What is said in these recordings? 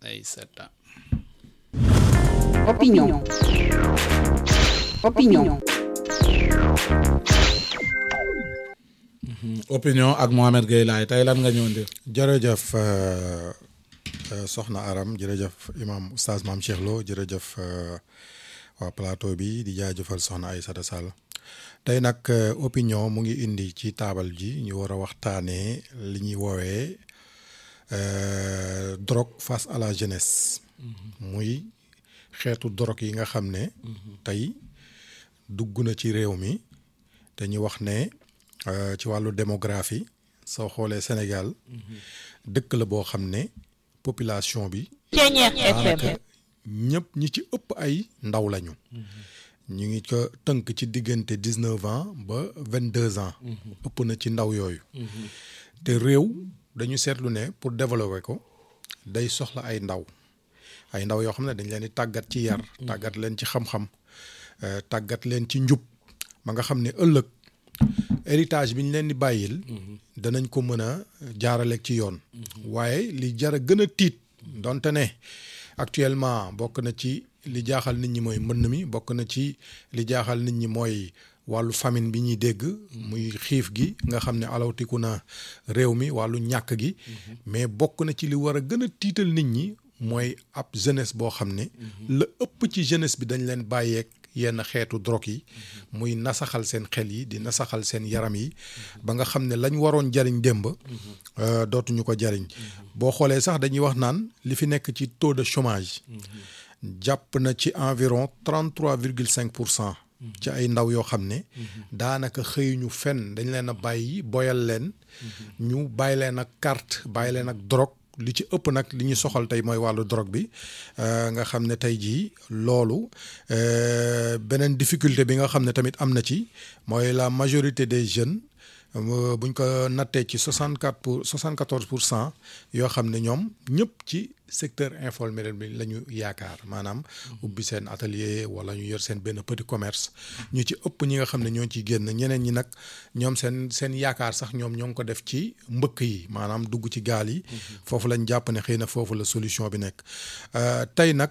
ay sept ans Opinion. Opinion. opinion ak Mohamed Gueye laay tey lan nga ñëw ndir jërëjëf euh, euh, soxna Aram jërëjëf imam oustaz maam Cheikh Lo jërëjëf euh, waa plateau bi di jaajëfal soxna Aïssata Sall tey nag euh, opinion mu ngi indi ci taabal ji ñu war a waxtaanee li ñuy woowee euh, drogue face à la jeunesse muy xeetu drogue yi nga xam ne tey dugg na ci réew mi te ñu wax ne euh, ci wàllu démographie soo xoolee Sénégal dëkk la boo xam ne population bi daanaka ñëpp ñi ci ëpp ay ndaw lañu ñu ngi ko tënk ci diggante dix neuf ans ba vingt deux ans ëpp na ci ndaw yooyu te réew dañu seetlu ne pour développer ko day soxla ay ndaw ay ndaw yoo xam ne dañ leen di tàggat ci yar tàggat leen ci xam-xam euh, tàggat leen ci njub ba nga xam ne ëllëg héritage bi ñu leen di bàyyil danañ ko mën a jaaraleeg ci yoon waaye li jara gën a tiit donte ne actuellement bokk na ci li jaaxal nit ñi mooy mbënn mi bokk na ci li jaaxal nit ñi mooy wàllu famine bi ñuy dégg muy xiif gi nga xam ne alawtiku na réew mi wàllu ñàkk gi mais bokk na ci li war a gën a tiital nit ñi mooy ab jeunesse boo xam ne la ëpp ci jeunesse bi dañ leen bàyyeek yenn xeetu drogue yi muy nasaxal seen xel yi di nasaxal seen yaram yi ba nga xam ne lañ waroon jariñ démb euh, dootuñu ko jariñ boo xoolee sax dañuy wax naan li fi nekk ci taux de chômage jàpp na ci environ trente trois virgule cinq pour cent ci ay ndaw yoo xam ne daanaka xëyuñu fenn dañ leen a bàyyi boyal leen ñu bàyyi leen ak carte bàyyi leen ak drogue li ci ëpp nag li ñu soxal tey mooy wàllu drogue bi euh, nga xam ne tey jii loolu euh, beneen difficulté bi nga xam ne tamit am na ci mooy la majorité des jeunes euh, buñ ko nattee ci soixante quatre pour soixante quatorze pour cent yoo xam ne ñoom ñëpp ci secteur informel bi la ñu yaakaar maanaam ubbi seen atelier wala ñu yor seen benn petit commerce ñu ci ëpp ñi nga xam ne ñoo ciy génn ñeneen ñi nag ñoom seen seen yaakaar sax ñoom ñoo ngi ko def ci mbëkk yi maanaam dugg ci gaal yi foofu lañ jàpp ne xëy na foofu la solution bi nekk tey nag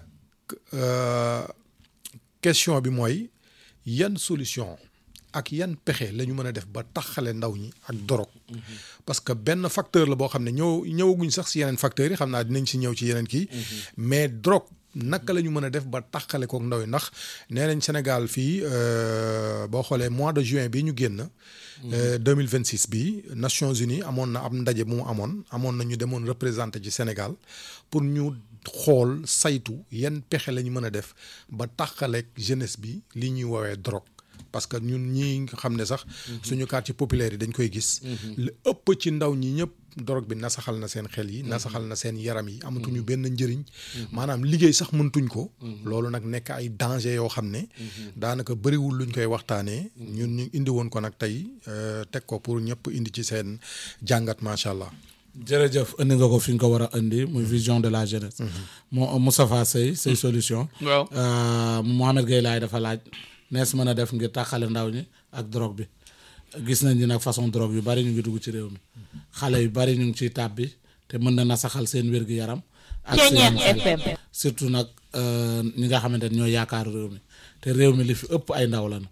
question bi mooy yan solution ak yan pexe la ñu mën a def ba taxale ndaw ñi ak dorog parce que benn facteur la boo xam ne ñëw ñëwaguñ sax si yeneen facteurs yi xam naa dinañ si ñëw ci yeneen kii mais drogue naka la ñu mën a def ba taxale kook ndaw yi ndax nee nañ Sénégal fii boo xoolee mois de juin bi ñu génn. deux mille vingt six bi Nations Unies amoon na ab ndaje bu mu amoon amoon na ñu demoon représenté ci Sénégal pour ñu xool saytu yan pexe la ñu mën a def ba taxaleeg jeunesse bi li ñuy woowee drogue. parce que ñun ñii nga xam ne sax suñu quartier populaire yi dañ koy gis li ëpp ci ndaw ñi ñëpp drogue bi nasaxal na seen xel yi nasaxal na seen yaram yi amatuñu benn njëriñ maanaam liggéey sax mëntuñ ko loolu nag nekk ay danger yoo xam ne daanaka bëriwul luñ koy waxtaanee ñun ñu indi woon ko nag tey teg ko pour ñëpp indi ci seen jàngat macha allah jërëjëf indi nga ko fi nga ko war a indi muy vision de la jeunesse moo Moustapha Seye say solution waaw Mohamed Gueye laay dafa laaj nees mën a def ngir tàqale ndaw ñi ak drogue bi gis nañ ni nag façon drogue yu bari ñu ngi dugg ci réew mi xale yu bari ñu ngi ciy tàbbi te mën na nasaxal seen wér-gu-yaram ak seen xel surtout nag ñi nga xamante ne ñoo yaakaar réew mi te réew mi li fi ëpp ay ndaw lañu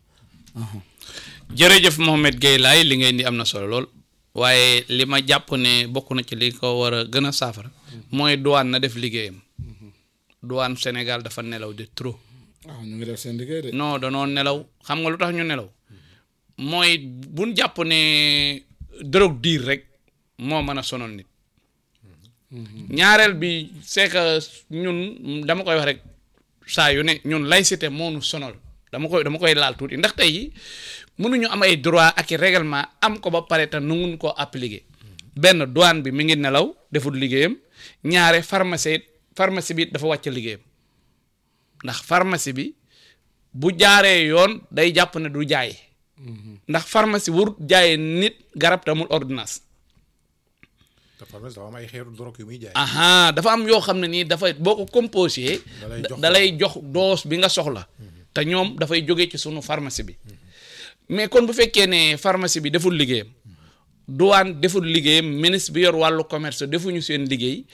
jërëjëf Mohamed Gueye laay li ngay indi am na solo lool waaye li ma jàpp ne bokk na ci li ko war a gën a saafara mooy douane na def liggéeyam douane Sénégal dafa nelaw de trop waaw ñu ngi def seen liggéey de. non danoo nelaw xam nga lu tax ñu nelaw mooy buñ jàpp ne drogue diir rek moo mën a sonal nit ñaareel bi c'est que ñun dama koy wax rek saa yu ne ñun laïcité moo nu sonal dama koy dama koy laal tuuti ndax tey mënuñu am ay droit ak i règlement am ko ba pare te nanguñ koo appliquer benn douane bi mi ngi nelaw deful liggéeyam ñaare pharmacie pharmacie bi dafa wàcc liggéeyam ndax pharmacie bi bu jaaree yoon day jàpp ne du jaay ndax pharmacie warut jaayee nit garab te amul ordonnance te pharmacie dafa am ay xeetu drogue yu muy jaay. aha dafa am yoo xam ne nii dafay boo ko composé Dalay jox da lay jox dose bi nga soxla te ñoom dafay jóge ci sunu pharmacie bi mais kon bu fekkee ne pharmacie bi deful liggéeyam douane deful liggéeyam ministre bi yor wàllu commerce defuñu seen liggéey